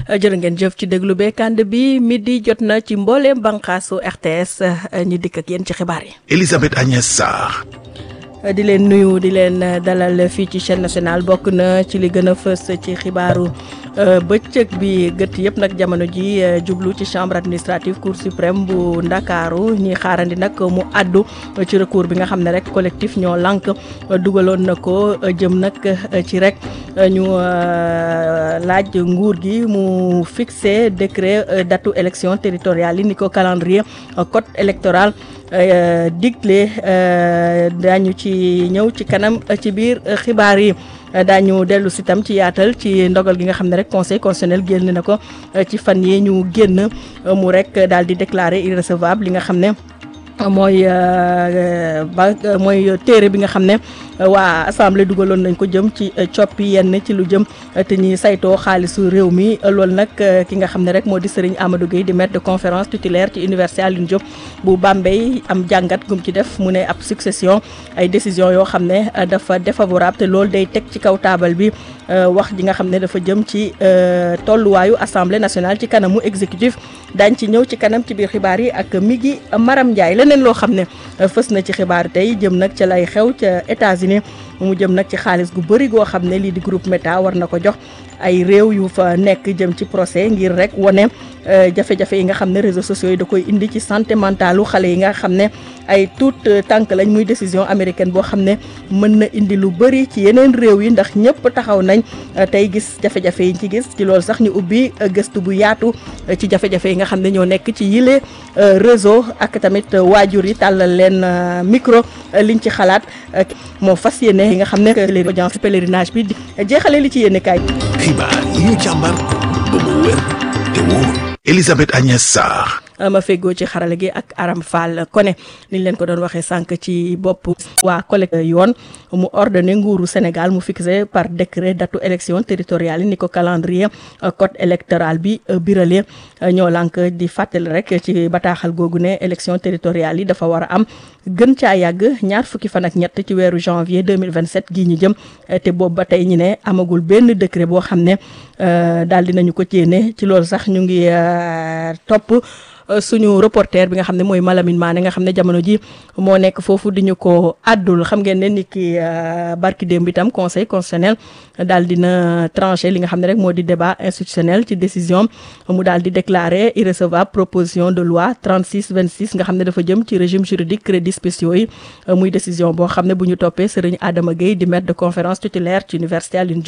jërë ngeen jëf ci déglu beekand bi midi jot na ci mbooleem banqaasu RTS ñi dikk ak yéen ci xibaar yi. Elisabeth Agnès Sarr. di leen nuyu di leen dalal fii ci chaîne nationale bokk na ci li gën a fës ci xibaaru bëccëg bi gët yëpp nag jamono ji jublu ci chambre administrative cour suprême bu ndakaaru ñi xaarandi nag mu àddu ci recours bi nga xam ne rek collectif ñoo lànk dugaloon na ko jëm nag ci rek ñu laaj nguur gi mu fixé décret datu élection territoriale yi ni ko calendrier code électoral digle daañu ci ñëw ci kanam ci biir xibaar yi daañu dellu si tam ci yaatal ci ndogal gi nga xam ne rek conseil constitutionnel génn na ko ci fan yi ñu génn mu rek daal di déclarer irrecevable li nga xam ne mooy ba mooy téere bi nga xam ne waa assemblée dugaloon nañ ko jëm ci coppi yenn ci lu jëm te ñi saytoo xaalisu réew mi loolu nag ki nga xam ne rek moo di Serigne Amadou Gueye di maître de conférence titulaire ci université Alioune Diop bu Bambey am jàngat gum ci def mu ne ab succession ay décision yoo xam ne dafa défavorable te loolu day teg ci kaw taabal bi wax ji nga xam ne dafa jëm ci tolluwaayu assemblée nationale ci kanamu exécutif daañ ci ñëw ci kanam ci biir xibaar yi ak Migui Maram Ndiaye leneen loo xam ne fës na ci xibaar tey jëm nag ca lay xew ca États-Unis mu jëm nag ci xaalis gu bëri goo xam ne lii di groupe Meta war na ko jox ay réew yu fa nekk jëm ci procès ngir rek wane jafe-jafe yi nga xam ne réseaux sociaux yi da koy indi ci santé mentalu xale yi nga xam ne ay tout tànk lañ muy décision américaine boo xam ne mën na indi lu bëri ci yeneen réew yi ndax ñëpp taxaw nañ tey gis jafe-jafe yi ci gis ci loolu sax ñu ubbi gëstu bu yaatu ci jafe-jafe yi nga xam ne ñoo nekk ci yile réseau ak tamit waajur yi tàllal leen micro liñ ci xalaat moo fas yéene yi nga xam ne audience pèlerinage bi jeexale li ci yéene kaay xibaar yi ñu càmbar ba mu wér te wóor Elisabeth Agnès Sarr ma feggoo ci xarala gi ak Aram Fall Koné niñ leen ko doon waxee sànq ci bopp waa collecte yoon mu ordonné nguuru Sénégal mu fixé par décret datu élection territoriale yi ni ko calendrier code électoral bi birale ñoo lànk di fàttali rek ci bataaxal googu ne élection territoriale yi dafa war a am gën caa yàgg ñaar fukki fan ak ñett ci weeru janvier 2027 gii ñu jëm te boobu ba tey ñu ne amagul benn décret boo xam ne daal dinañu ko jéene ci loolu sax ñu ngi topp suñu reporter bi nga xam ne mooy Malamine Mané nga xam ne jamono ji moo nekk foofu di ñu ko àddul xam ngeen ne ni ki barki démb itam conseil constitutionnel daal dina tranché li nga xam ne rek moo di débat institutionnel ci décision mu daal di déclarer irrecevable proposition de loi 36 26 nga xam ne dafa jëm ci régime juridique crédits spéciaux yi muy décision boo xam ne bu ñu toppee Serigne Adama Gueye di maître de conférence titulaire ci université Alioune